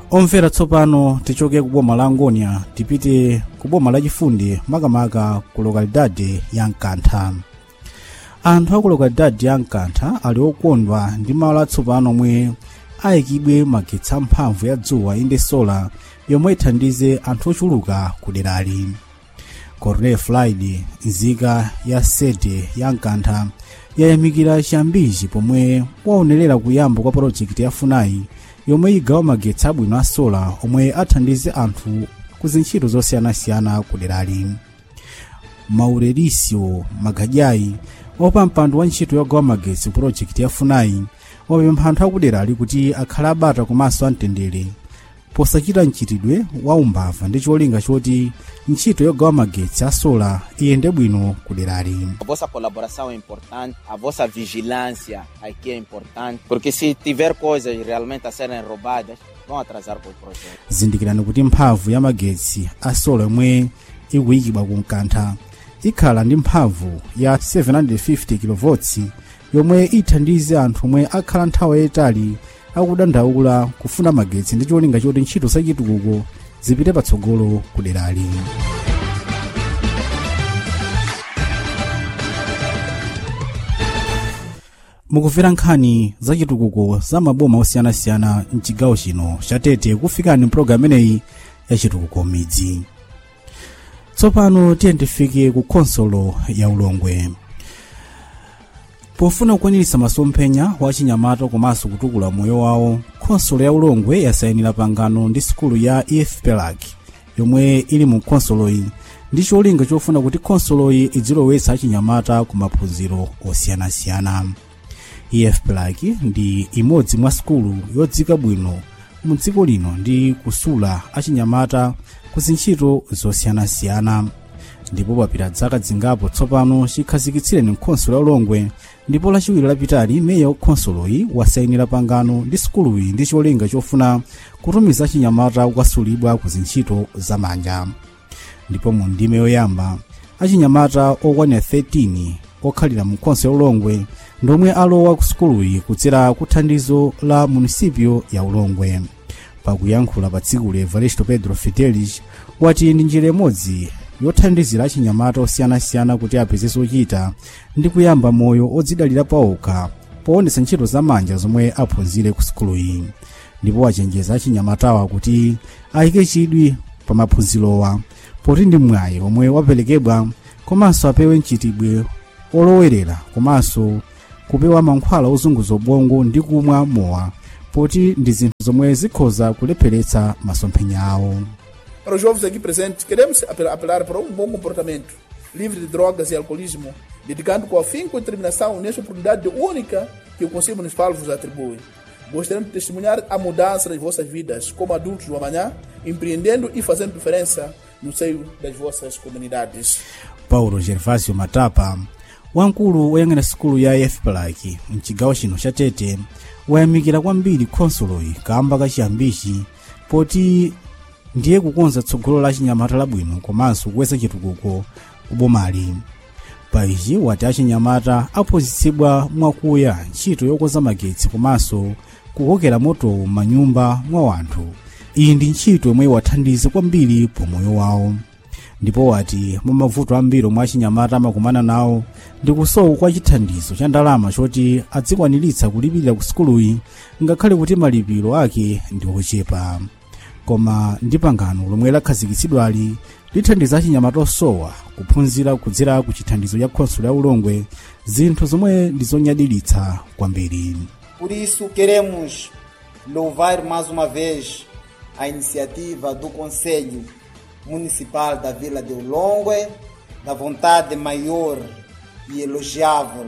omvera tsopano tichoke ku boma la angonia tipite ku boma lachifundi makamaka ku lokalidade ya mkantha anthu a ku lokalidade ya mkantha ali okondwa ndi malo atsopano omwe ayikidwe magetsi amphamvu ya dzuwa inde sola yomwe ithandize anthu ochuluka ku derali cornel friday nzika ya sede ya mkantha yayamikira chiyambichi pomwe waonerera kuyamba kwa projekiti ya funai yomwe igawa magetsi abwino a sola omwe athandize anthu ku zintchito zosiyanasiyana ku derali maurelicio magadyayi opa mpando wa ntchito yogawa magetsi ku projekiti ya funai wapempha anthu akuderali kuti akhale abata komanso amtendere posachita mchitidwe wa umbava ndi cholinga choti ntchito yogawa magetsi a sola iyende bwino ku derali A vossa colaboração é importante, a vossa vigilância aqui é importante, porque se tiver coisas realmente a serem roubadas, vão atrasar com o projeto. zindikirani kuti mphamvu ya magetsi a sola yomwe ikuyikidwa ku mkantha ikhala ndi mphamvu ya 750 kV yomwe ithandize anthu omwe akhala nthawi yayitali akudandaula kufuna magetsi ndi cholinga choti ntchito zachitukuko zipite patsogolo ku derali mukumvera nkhani zachitukuko za maboma osiyanasiyana mchigawo chino chatete kufikani mpulogalamu imeneyi ya chitukuko midzi tsopano tiye tifike ku khonsolo ya ulongwe pofuna kukwaniritsa masomphenya wa chinyamata komanso kutukula moyo wawo khonsolo ya ulongwe yasayinira pangano ndi sukulu ya efpelac yomwe ili mu khonsoloyi ndi cholinga chofuna kuti khonsoloyi idzilowetsa achinyamata ku maphunziro osiyanasiyana efpelac ndi imodzi mwa sukulu yodzika bwino mu dziko lino ndi kusula achinyamata ku zintchito zosiyanasiyana ndipo papita zaka zingapo tsopano chikhazikitsireni khonsolo ya ulongwe ndipo lachiwiri lapitali meya khonsoloyi wasayinira pangano ndi sukuluyi ndi cholinga chofuna kutumiza achinyamata kukasulidwa ku zintchito zamanja ndipo mu ndime yoyamba achinyamata okwanira 13 okhalira mu khonsolo ya ulongwe ndomwe alowa ku sukuluyi kudzera ku thandizo la munisipio ya ulongwe pakuyankhula pa tsikuli evaristo pedro fitelis wati ndi njira imodzi yothandizira achinyamata osiyanasiyana kuti apeze zochita ndi kuyamba moyo odzidalira pawokha poonetsa ntchito zamanja zomwe aphunzire ku sukuluyi ndipo wachenjeza achinyamatawa kuti ayike chidwi pa maphunzirowa poti ndi mwayi omwe waperekedwa komanso apewe mchitidwe olowerera komanso kupewa mankhwala ozunguza ubongo ndi kumwa mowa poti ndi zinthu zomwe zikhoza kulepheretsa masomphenya awo Para os jovens aqui presentes, queremos apel- apelar para um bom comportamento, livre de drogas e alcoolismo, dedicando com afinco e determinação nesta oportunidade única que o Conselho Municipal vos atribui. Gostaríamos de testemunhar a mudança das vossas vidas como adultos do amanhã, empreendendo e fazendo diferença no seio das vossas comunidades. paulo gervasio matapa wamkulu woyang'ana sukulu ya efplac mchigawo chino cha tete wayamikira kwambiri khonsoloyi kamba kachiyambichi poti ndiye kukonza tsogolo la chinyamata labwino komanso kukweza chitukuko kubomali pa ichi wati achinyamata aphunzitsidwa mwakuya ntchito yokonza magetsi komanso kukokera motowo m'manyumba mwa wanthu iyi ndi ntchito yomwe iwathandize kwambiri pomoyo wawo ndipo wati mwa mavuto ambiri omwe achinyamata amakumana nawo ndi kusowa kwa chithandizo cha ndalama choti adzikwaniritsa kulipirira ku sukuluyi ngakhale kuti malipiro ake ndi ochepa koma ndi pangano lomwe lakhazikitsidwali lithandiza achinyamata osowa kuphunzira kudzera ku chithandizo cha khonsolo ya ulongwe zinthu zomwe ndi zonyadiritsa kwambiri Por isso, queremos louvar mais uma vez a iniciativa do Conselho Municipal da Vila de Ulongue, da vontade maior e elogiável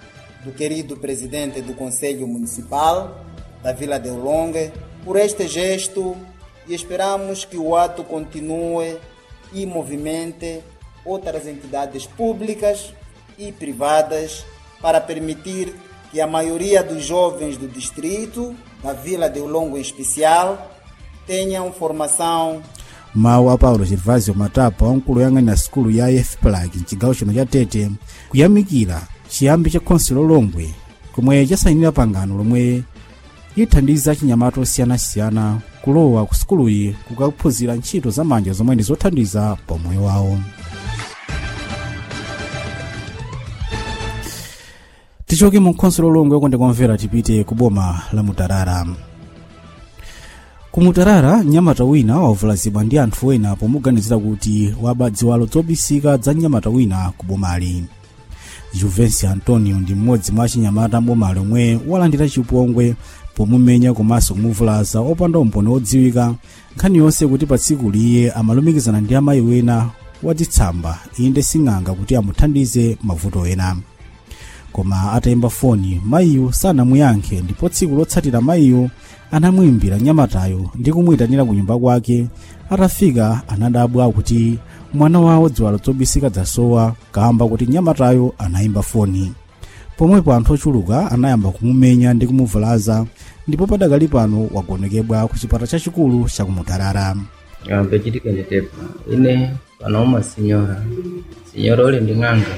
do querido presidente do Conselho Municipal da Vila de Ulongue, por este gesto e esperamos que o ato continue e movimente outras entidades públicas e privadas para permitir que a maioria dos jovens do distrito, da Vila de Ulongo em especial, tenham formação mawu a paulo gervasio matapa wamkulu woyang'anira sukulu ya efplac mchigawo chino cha tete kuyamikira chiyambi cha khonsolo longwe komwe chasayinira pangano lomwe ithandiza chinyamata osiyanasiyana kulowa ku sukuluyi kukaphunzira ntchito zamanja zomwe ndi zothandiza pa moyo wawo tichoke mu khonsolo longwe konde kwamvera tipite ku boma la mutarara ku mutarara mnyamata wina wavulazidwa ndi anthu ena pomuganizira kuti waba ziwalo zobisika za mnyamata wina ku bomali juvensi antonio ndi mmodzi mwa achinyamata mbomali omwe walandira chipongwe pomumenya komanso kumuvulaza opanda umboni odziwika nkhani yonse kuti pa tsiku liye amalumikizana ndi amayi wena wadzitsamba inde sing'anga kuti amuthandize mavuto ena koma atayimba foni mayiyo sanamuyankhe ndipo tsiku lotsatira mayiyo anamuyimbira mnyamatayo ndi kumuyitanira ku nyumba kwake atafika anadabwa kuti mwana wawo ziwalo zobisika zasowa kamba kuti mnyamatayo anayimba foni pomwepo anthu ochuluka anayamba kumumenya ndi kumuvulaza ndipo padakali pano wagonekedwa ku chipata chachikulu chakumutarara ampechitika nditepa ine panauma sinyora sinyora ule ndi ng'anga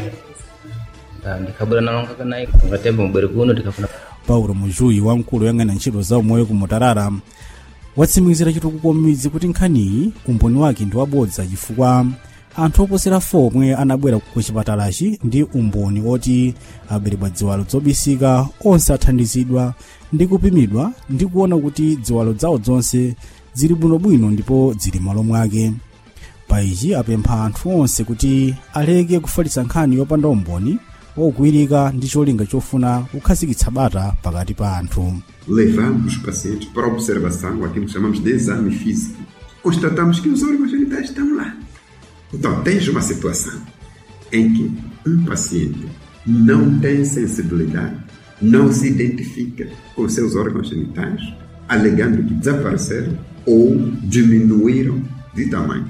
Nda ndikhabwera nalonga naye ngatemba mubwere kuno tikafuna paulo mujuyi wamkulu woyang'anira ntchito za umoyo ku mutarara watsimikizira chitukuko m'midzi kuti nkhaniyi umboni wake ndi wabodza chifukwa anthu oposera 4 omwe anabwera ku chipatalachi ndi umboni oti aberedwa ziwalo zobisika onse athandizidwa ndi kupimidwa ndi kuona kuti ziwalo zawo zonse zili bwinobwino ndipo zili malo mwake pa ichi apempha anthu onse kuti aleke kufalitsa nkhani yopanda umboni ogwirika ndi cholinga chofuna kukhazikitsa bata pakati pa anthu levamos os pacientes para observação, aquilo que chamamos de exame físico. Constatamos que os órgãos genitais estão lá. Então, tens uma situação em que um paciente não tem sensibilidade, não se identifica com seus órgãos genitais, alegando que desapareceram ou diminuíram de tamanho.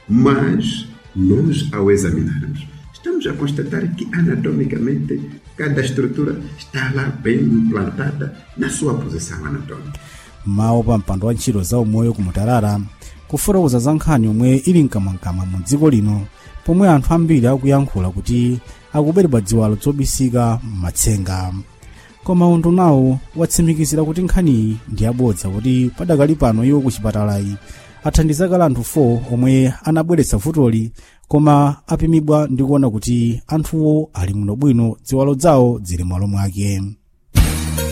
Mas nós, ao examinarmos, estamos a constatar que anatomicamente cada estrutura está lá bem implantada na sua posição anatômica. mawu pa mpando wa ntchito za umoyo ku mutarara kufotokoza za nkhani yomwe ili mkamwamkamwa mu dziko lino pomwe anthu ambiri akuyankhula kuti akuberedwa ziwalo zobisika m'matsenga koma undu nawo watsimikizira kuti nkhaniyi ndi yabodza kuti padakali pano iwo ku chipatalayi athandiza kale anthu 4 omwe anabweretsa vutoli koma apimidwa ndi kuona kuti anthuwo ali bwinobwino ziwalo zawo zili malo mwake